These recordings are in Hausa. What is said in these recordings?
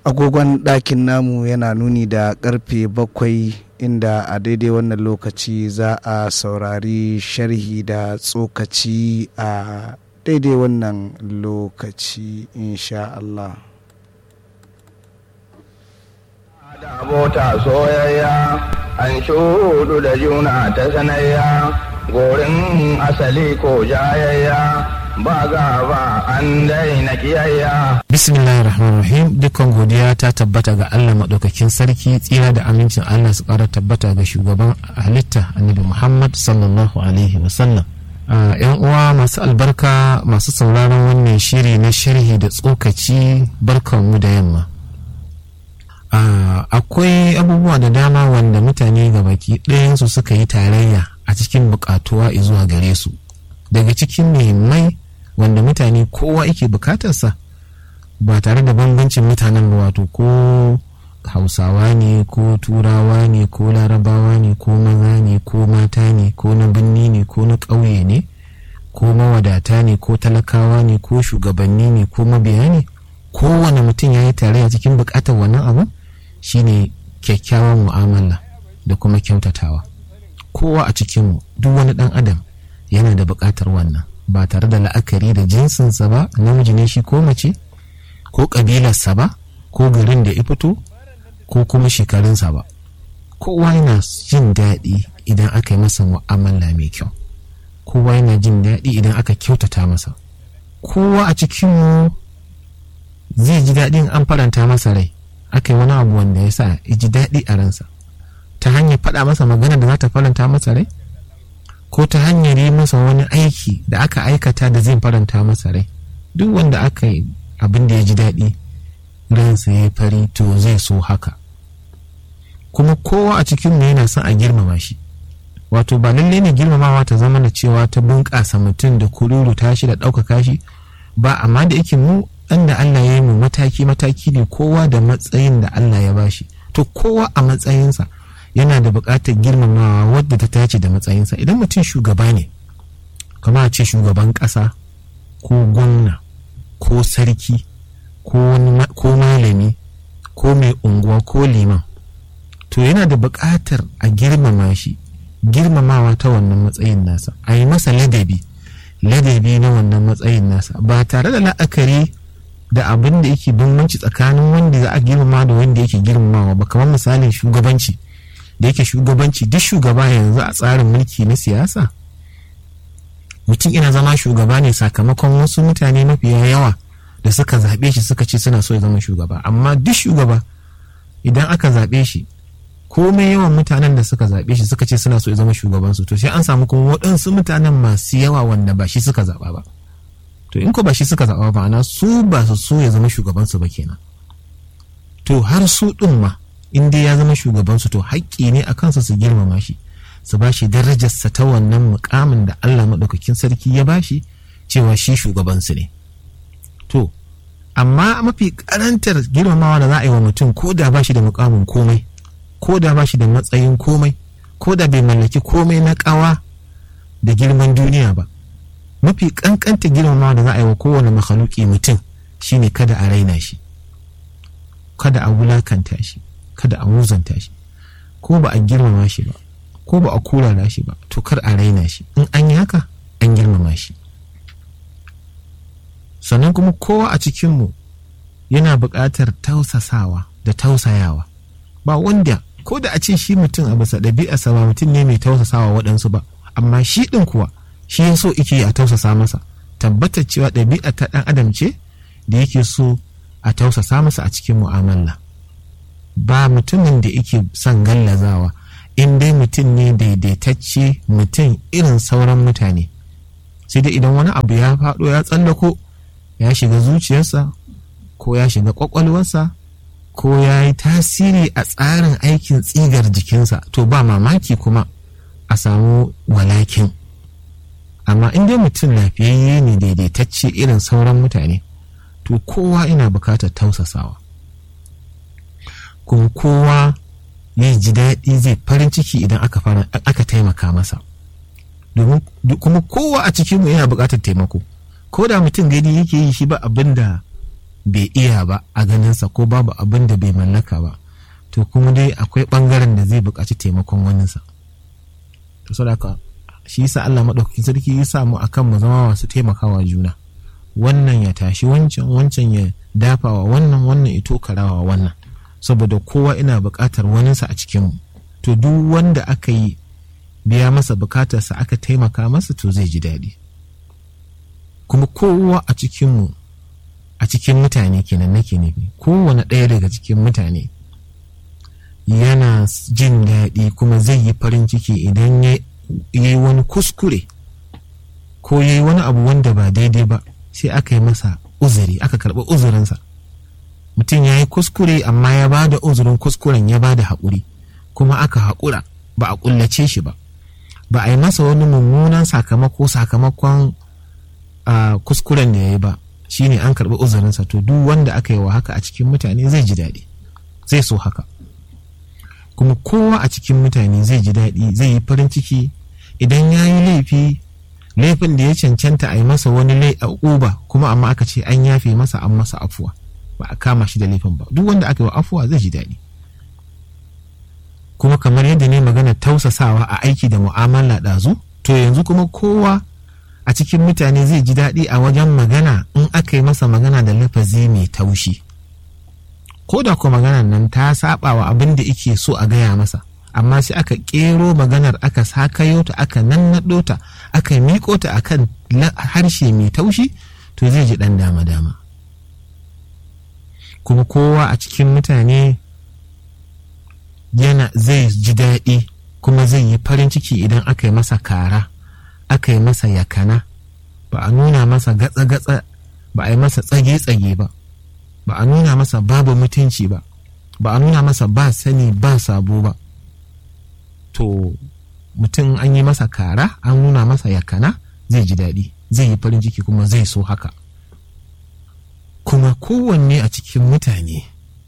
agogon ɗakin namu yana nuni da karfe bakwai inda a daidai wannan lokaci za a saurari sharhi da tsokaci a daidai wannan lokaci insha Allah. da abota soyayya an shudu da juna ta sanayya gorin asali ko jayayya ba gaba an daina kiyayya bismillahir rahmanir rahim dukkan godiya ta tabbata ga Allah madaukakin sarki tsira da amincin Allah su ƙara tabbata ga shugaban halitta annabi Muhammad sallallahu alaihi wasallam yan uwa masu albarka masu sauraron wannan shiri na sharhi da tsokaci barkanmu da yamma akwai abubuwa da dama wanda mutane ga baki ɗayansu suka yi tarayya a cikin buƙatuwa zuwa gare su daga cikin muhimmai wanda mutane kowa yake bukatarsa ba tare da bambancin mutanen ba wato ko hausawa ne ko turawa ne ko larabawa ne ko maza ne ko mata ne ko na birni ne ko na ƙauye ne ko mawadata ne ko talakawa ne ko shugabanni ne ko mabiya ne kowane mutum ya yi tarayya cikin bukatar wannan abu shine kyakkyawan mu'amala da kuma kyautatawa kowa a cikinmu duk wani ɗan adam yana da buƙatar wannan ba tare da la'akari da jinsinsa ba namiji ne shi ko mace ko ƙabilarsa ba ko garin da ya fito ko kuma shekarunsa ba kowa yana jin daɗi idan aka yi masa mu'amala mai kyau kowa yana jin daɗi idan aka kyautata masa kowa a cikinmu zai ji daɗin an faranta masa rai aka yi wani abu wanda ya sa ya ji daɗi a ransa ta hanyar faɗa masa magana da za ta faranta masa rai ko ta hanyar yi masa wani aiki da aka aikata da zai faranta masa rai duk wanda aka yi abin da ya ji daɗi ransa ya fari to zai so haka kuma kowa a cikin mu yana son a girmama shi wato ba lallai ne girmamawa ta zama da cewa ta bunƙasa mutum da kururu tashi da ɗaukaka shi ba amma da yake mu ɗan da Allah ya yi mu mataki mataki ne kowa da matsayin da Allah ya bashi to kowa a matsayinsa yana da buƙatar girmamawa wadda ta tace da matsayinsa idan mutum shugaba ne kama a ce shugaban ƙasa ko gwamna ko sarki ko malami ko mai unguwa ko liman to yana da buƙatar a girmama shi girmamawa ta wannan matsayin nasa a yi masa ladabi ladabi na wannan matsayin nasa ba tare da la'akari da abin da yake bambanci tsakanin wanda za a girmama da wanda yake girmamawa ba kamar misalin shugabanci da yake shugabanci duk shugaba yanzu a tsarin mulki na siyasa mutum ina zama shugaba ne sakamakon wasu mutane mafiya yawa da suka zaɓe shi suka ce suna so ya zama shugaba amma duk shugaba idan aka zaɓe shi komai yawan mutanen da suka zaɓe shi suka ce suna so ya zama shugabansu to sai an samu kuma waɗansu mutanen masu yawa wanda ba shi suka zaɓa ba to in ko ba shi suka zaɓa ba ana su ba su so ya zama shugabansu ba kenan to har su ɗin ma in dai ya zama shugabansu to haƙƙi ne a kansa su girmama shi su ba shi darajarsa ta wannan mukamin da Allah maɗaukakin sarki ya ba shi cewa shi shugabansu ne to amma mafi karantar girmamawa da za a yi wa mutum ko da ba shi da mukamin komai ko da ba shi da matsayin komai ko da bai mallaki komai na ƙawa da girman duniya ba mafi kankanta girmamawa da za a yi wa kowane makhaluki mutum shine kada a raina shi kada a wulakanta shi kada a muzanta shi ko ba a girmama shi ba ko ba a kurara shi ba to kar a raina shi in an yi haka an girmama shi sannan kuma kowa a cikinmu yana buƙatar tausasawa da tausayawa ba wanda ko da a ce shi mutum a bisa ɗabi'arsa ba mutum ne mai tausasawa waɗansu ba amma shi ɗin kuwa shi ya so ike a tausasa masa tabbatar cewa ɗabi'a ta ɗan adam ce da yake so a tausasa masa a cikin mu'amala ba mutumin da yake son gallazawa in dai mutum ne daidaitacce mutum irin sauran mutane sai dai idan wani abu ya faɗo ya tsallako ya shiga zuciyarsa ko ya shiga ƙwaƙwalwarsa ko ya yi tasiri a tsarin aikin tsigar jikinsa to ba mamaki kuma a samu walakin amma in dai mutum lafiyayye ne daidaitacce irin sauran mutane to kowa ina bukatar tausasawa kuma kowa ya ji daɗi zai farin ciki idan aka taimaka masa domin kuma kowa a cikinmu yana bukatar taimako ko da mutum gani yake yi shi ba abin da bai iya ba a ganinsa ko babu abin da bai mallaka ba to kuma dai akwai ɓangaren da zai buƙaci taimakon waninsa to saboda shi yasa Allah maɗaukakin sarki ya sa mu akan mu zama masu taimakawa juna wannan ya tashi wancan wancan ya dafawa wannan wannan ya tokarawa wannan saboda kowa ina buƙatar waninsa a cikinmu to duk wanda aka yi biya masa bukatarsa aka taimaka masa to zai ji daɗi kuma kowa a cikinmu a cikin mutane kenan nake nufi kowane ɗaya daga cikin mutane yana jin daɗi kuma zai yi farin ciki idan ya yi wani kuskure ko ya yi wani abu wanda ba daidai ba sai aka yi masa uzuri aka karɓi uzurinsa mutum ya yi kuskure amma ya ba da uzurin kuskuren ya ba da haƙuri kuma aka haƙura ba a ƙullace shi ba ba a yi masa wani mummunan sakamako sakamakon kuskuren da ya yi ba shine an karɓi uzurinsa to duk wanda aka yi wa haka a cikin mutane zai ji daɗi zai so haka kuma kowa a cikin mutane zai ji daɗi zai yi farin ciki idan ya yi laifi laifin da ya cancanta a yi masa wani uba kuma amma aka ce an yafe masa an masa afuwa ba a kama shi da laifin ba duk wanda aka yi wa afuwa zai ji daɗi kuma kamar yadda ne magana tausasawa a aiki da mu'amala ɗazu to yanzu kuma kowa a cikin mutane zai ji daɗi a wajen magana in aka yi masa magana da lafazi mai taushi ko da ko maganar nan ta saba wa abin da ike so a gaya masa amma sai aka ƙero maganar aka sakayo ta aka nannaɗo ta aka miƙo ta akan harshe mai taushi to zai ji ɗan dama-dama kuma kowa a cikin mutane yana zai ji daɗi kuma zai yi farin ciki idan aka yi masa kara aka yi masa yakana ba a nuna masa gatsa-gatsa ba a yi masa tsage-tsage ba ba a nuna masa babu mutunci ba ba a nuna masa ba sani ba sabo ba to mutum an yi masa kara an nuna masa yakana zai ji daɗi zai yi farin ciki kuma zai so haka kuma kowanne a cikin mutane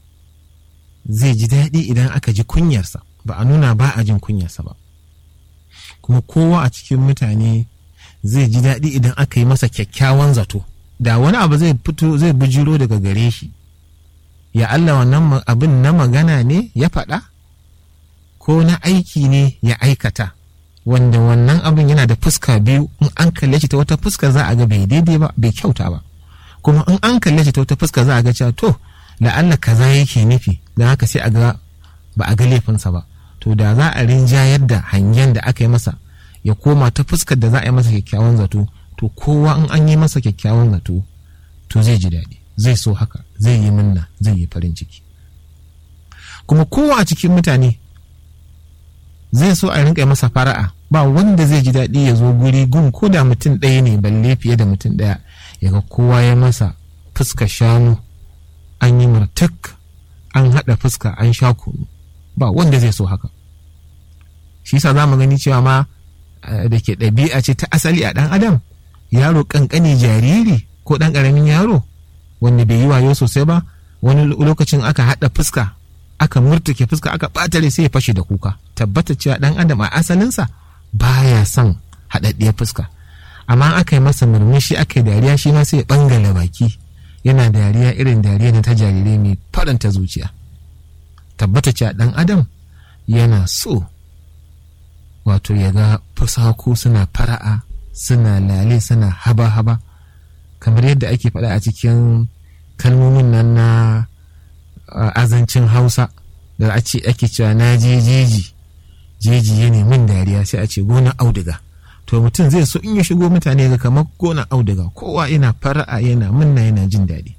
zai ji daɗi idan aka ji kunyarsa ba a nuna ba a jin kunyarsa ba kuma kowa a cikin mutane zai ji daɗi idan aka yi masa kyakkyawan zato da wani abu zai fito zai bijiro daga gare shi ya Allah wannan abin na magana ne ya faɗa ko na aiki ne ya aikata wanda wannan abin yana da fuska biyu in an kalle shi ta wata fuska za a ga bai daidai ba bai kyauta ba kuma in an kalle shi ta wata fuska za a ga cewa to la'alla kaza yake nufi don haka sai a ga ba a ga laifinsa ba to da za a rinjayar da hangen da aka yi masa ya koma ta fuskar da za a yi masa kyakkyawan zato to kowa in an yi masa kyakkyawan zato to zai ji daɗi zai so haka zai yi minna zai yi farin ciki kuma kowa a cikin mutane zai so a rinka masa fara'a ba wanda zai ji daɗi ya zo guri gun ko da mutum ɗaya ne balle fiye da mutum ɗaya ya ga kowa ya masa fuska shanu an yi martak an haɗa fuska an sha kunu ba wanda zai so haka shi yasa za mu gani cewa ma da ke ɗabi'a ce ta asali a ɗan adam yaro ƙanƙani jariri ko ɗan ƙaramin yaro wanda bai yi wayo sosai ba wani lokacin aka haɗa fuska aka murtuke fuska aka ɓatare sai ya fashe da kuka tabbata cewa ɗan adam a asalinsa baya son haɗaɗɗiyar fuska amma aka yi masa murmushi aka yi dariya shi ma sai ya ɓangala baki yana dariya irin dariya na ta jarirai mai faranta zuciya tabbata cewa ɗan adam yana so wato ya ga fusaku suna fara'a suna lale suna haba-haba kamar yadda ake faɗa a cikin kalmomin nan na azancin hausa da a ce ake cewa na je jeji jeji ya min dariya sai a ce gona auduga to mutum zai so in ya shigo mutane ga kamar gona auduga kowa yana fara'a yana munna yana jin daɗi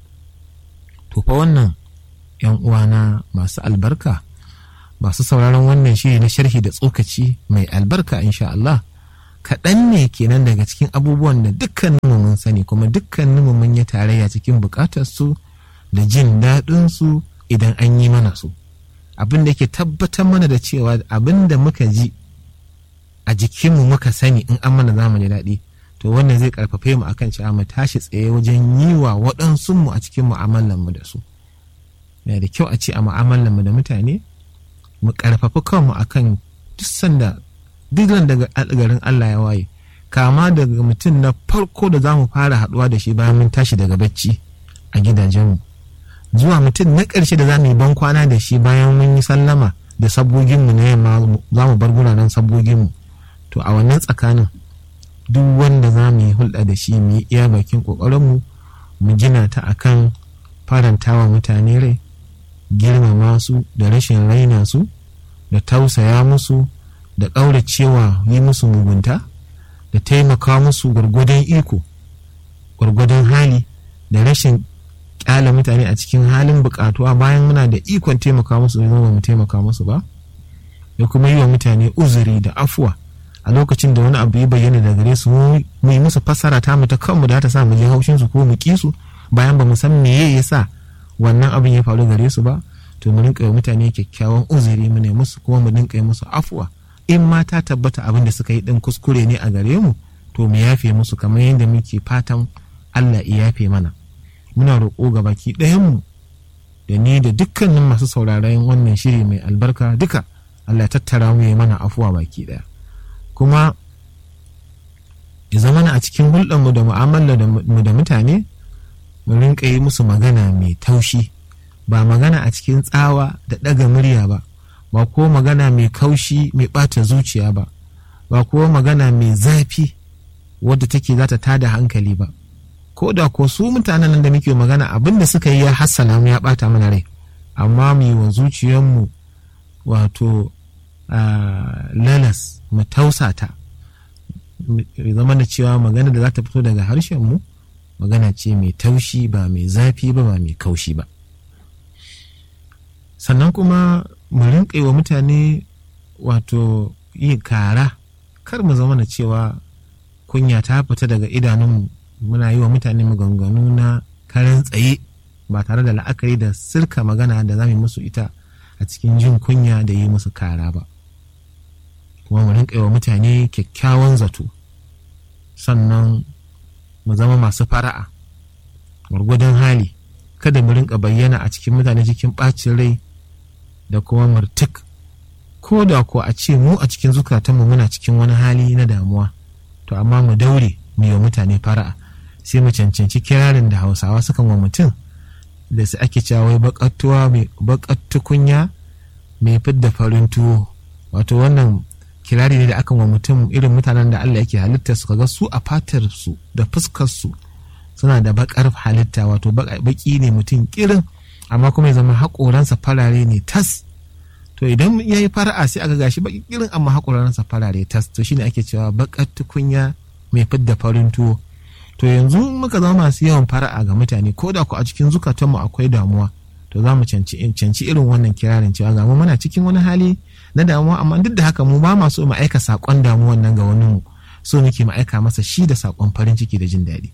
to fa wannan yan uwana masu albarka masu sauraron wannan shiri na sharhi da tsokaci mai albarka insha Allah kaɗan ne kenan daga cikin abubuwan da dukkaninmu mun sani kuma dukkaninmu mun yi tarayya cikin buƙatar su da jin daɗin su idan an yi mana su abin da ke tabbatar mana da cewa abin da muka ji a jikinmu muka sani in an mana za mu ji daɗi to wannan zai karfafe mu akan cewa mu tashi tsaye wajen yi wa waɗansu mu a cikin mu'amalar mu da su yana da kyau a ce a mu'amalar mu da mutane mu karfafi kanmu akan duk sanda duk daga garin Allah ya waye kama daga mutum na farko da za mu fara haɗuwa da shi bayan mun tashi daga bacci a gidajenmu zuwa mutum na ƙarshe da za mu yi ban kwana da shi bayan mun yi sallama da sabgoginmu na yamma za mu bar guraren sabgoginmu to a wannan tsakanin duk wanda za mu yi hulɗa da shi mu yi iya bakin ƙoƙarinmu mu gina ta akan farantawa mutane rai girmama su da rashin raina su da tausaya musu da ƙauracewa yi musu mugunta da taimaka musu gwargwadon iko gwargwadon hali da rashin ƙyala mutane a cikin halin buƙatuwa bayan muna da ikon taimaka musu zai zama mu taimaka musu ba da kuma yi wa mutane uzuri da afuwa a lokacin da wani abu ya bayyana da gare su mu yi musu fassara ta mu ta kanmu da ta sa mu je haushin su ko mu ki su bayan ba mu san meye ya sa wannan abin ya faru gare su ba to mu rinka mutane kyakkyawan uzuri mu ne musu kuma mu rinka musu afuwa in ma ta tabbata abin da suka yi din kuskure ne a gare mu to mu yafe musu kamar yadda muke fatan Allah ya yafe mana muna roƙo ga baki ɗayanmu da ni da dukkanin masu sauraron wannan shiri mai albarka duka Allah ya tattara mu ya mana afuwa baki ɗaya kuma ya zama a cikin hulɗarmu da mu'amala mu da mutane mu rinka yi musu magana mai taushi ba magana a cikin tsawa da ɗaga murya ba ba ko magana mai kaushi mai ɓata zuciya ba ba ko magana mai zafi wadda take za ta tada hankali ba ko da ko su mutanen nan da muke magana abin da suka yi ya hassana mu ya ɓata mana rai amma mu yi wa zuciyarmu wato lalas mu tausata zama da cewa magana da za ta fito daga harshenmu magana ce mai taushi ba mai zafi ba ba mai kaushi ba sannan kuma mu rinƙa wa mutane wato yi kara kar mu zama da cewa kunya ta fita daga idanunmu muna yi wa mutane maganganu na karan tsaye ba tare da la'akari da sirka magana da za mu musu ita a cikin jin kunya da yi musu kara ba kuma mu rinƙa wa mutane kyakkyawan zato sannan mu zama masu fara'a gwargwadon hali kada mu rinƙa bayyana a cikin mutane cikin ɓacin rai da kuma murtuk ko da ko a ce mu a cikin zukatanmu muna cikin wani hali na damuwa to amma mu daure mu yi mutane fara'a sai mu cancanci kirarin da hausawa sukan wa mutum da su ake cewa wai bakattuwa mai bakattukunya mai fidda farin tuwo wato wannan kirari ne da akan wa mutum irin mutanen da Allah yake halitta su kaga su a fatar su da fuskar su suna da bakar halitta wato baki ne mutum kirin amma kuma ya zama haƙoransa farare ne tas to idan ya yi fara'a sai aka gashi baki kirin amma haƙoransa farare tas to shine ake cewa bakar tukunya mai fidda farin tuwo to yanzu muka zama masu yawan fara'a ga mutane ko da ku a cikin zukatanmu akwai damuwa to za mu canci irin wannan kirarin cewa ga mu muna cikin wani hali na damuwa amma duk da haka mu ba ma so mu aika saƙon damuwan nan ga wani mu so muke mu aika masa shi da saƙon farin ciki da jin daɗi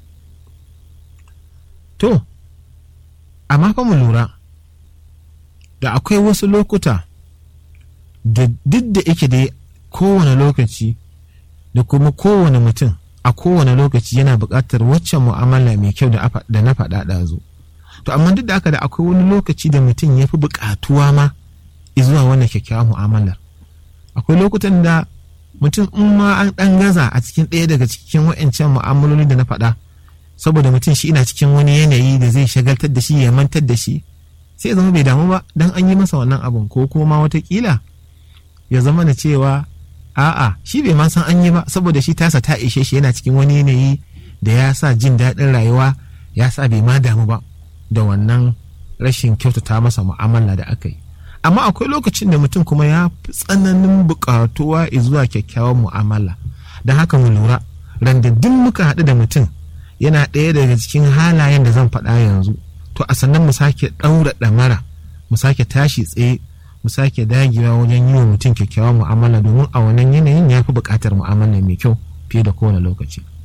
to amma fa mu lura da akwai wasu lokuta da duk da yake dai kowane lokaci da kuma kowane mutum a kowane lokaci yana buƙatar waccan mu'amala mai kyau da na faɗa ɗazu to amma duk da haka da akwai wani lokaci da mutum ya fi buƙatuwa ma zuwa wannan kyakkyawar mu'amalar akwai lokutan da mutum in ma an ɗan gaza a cikin ɗaya daga cikin wa'ancan mu'amaloli da na faɗa saboda mutum shi ina cikin wani yanayi da zai shagaltar da shi ya mantar da shi sai ya zama bai damu ba dan an yi masa wannan abun ko kuma ma watakila ya zama da cewa a'a shi bai ma san an yi ba saboda shi tasa ta ishe shi yana cikin wani yanayi da ya sa jin daɗin rayuwa ya sa bai ma damu ba da wannan rashin kyautata masa mu'amala da aka yi amma akwai lokacin da mutum kuma ya fi tsananin buƙatuwa zuwa kyakkyawan mu'amala don haka mu lura randaddin muka haɗu da mutum yana ɗaya daga cikin halayen da zan faɗa yanzu to a sannan mu sake ɗaura ɗamara mu sake tashi tsaye mu sake dagewa wajen yi wa mutum kyakkyawan mu'amala domin a wannan yanayin ya fi buƙatar mu'amala mai kyau fiye da kowane lokaci